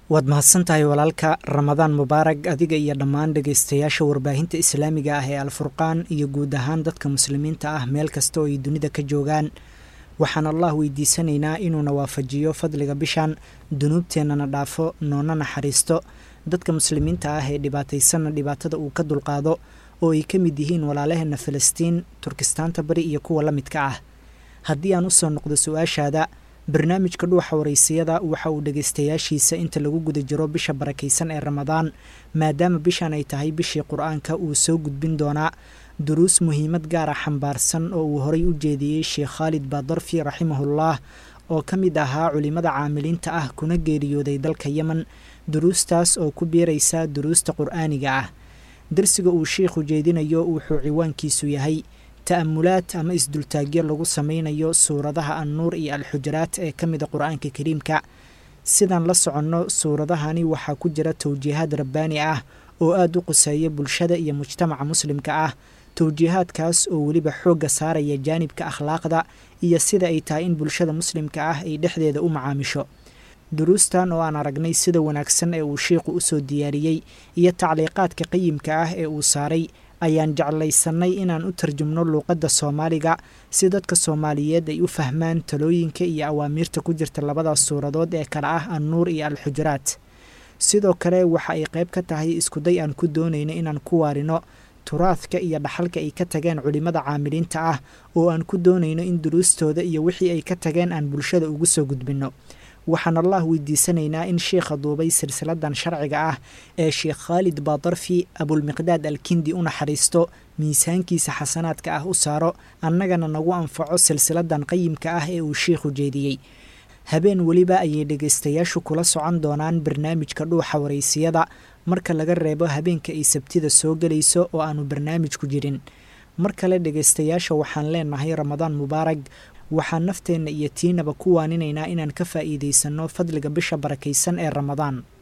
waad mahadsantahay walaalka ramadaan mubaarag adiga iyo dhammaan dhegaystayaasha warbaahinta islaamiga ah ee alfurqaan iyo guud ahaan dadka muslimiinta ah meel kasta oo ay dunida ka joogaan waxaan allah weydiisanaynaa inuuna waafajiyo fadliga bishan dunuubteennana dhaafo noona naxariisto dadka muslimiinta ah ee dhibaataysanna dhibaatada uu ka dulqaado oo ay ka mid yihiin walaalaheenna falastiin turkistaanta bari iyo kuwa la midka ah haddii aan usoo noqdo su-aashaada barnaamijka dhuuxa waraysiyada waxa uu dhegaystayaashiisa inta lagu guda jiro bisha barakaysan ee ramadaan maadaama bishan ay tahay bishii qur-aanka uu soo gudbin doonaa duruus muhiimad gaara xambaarsan oo uu horay u jeediyey sheekh khaalid baadarfi raximahullah oo ka mid ahaa culimmada caamiliinta ah kuna geeriyooday dalka yemen duruustaas oo ku biiraysa duruusta qur-aaniga ah darsiga uu sheikhu jeedinayo wuxuu ciwaankiisu yahay ta'amulaad ama isdultaagyo lagu sameynayo suuradaha annuur iyo alxujaraat ee ka mida qur-aanka kariimka sidaan la soconno suuradahani waxaa ku jira towjiihaad rabbaani ah oo aada u quseeya bulshada iyo mujtamaca muslimka ah towjiihaadkaas oo weliba xoogga saaraya jaanibka akhlaaqda iyo sida ay tahay in bulshada muslimka ah ay dhexdeeda u macaamisho duruustan oo aan aragnay sida wanaagsan ee uu sheikhu usoo diyaariyey iyo tacliiqaadka qayimka ah ee uu saaray ayaan jeclaysannay inaan u tarjumno luuqadda soomaaliga si dadka soomaaliyeed ay u fahmaan talooyinka iyo awaamiirta ku jirta labadaas suuradood ee kale ah annuur iyo alxujuraat sidoo kale waxa ay qayb ka tahay iskuday aan ku doonayno inaan ku waarino turaadka iyo dhaxalka ay ka tageen culimmada caamiliinta ah oo aan ku doonayno in duruustooda iyo wixii ay ka tageen aan bulshada ugu soo gudbinno waxaan allah weydiisanaynaa in sheikha duubay silsiladan sharciga ah ee sheekh khaalid baadarfi abulmiqdaad alkindi u naxariisto miisaankiisa xasanaadka ah u saaro annagana nagu anfaco silsiladan qayimka ah ee uu sheikhu jeediyey habeen weliba ayay dhegaystayaashu kula socon doonaan barnaamijka dhuuxa waraysiyada marka laga reebo habeenka ay sabtida soo gelayso oo aanu barnaamijku jirin mar kale dhegaystayaasha waxaan leenahay ramadaan mubaarag waxaan nafteenna iyo tiinaba ku waaninaynaa inaan ka faa'iidaysanno fadliga bisha barakaysan ee ramadaan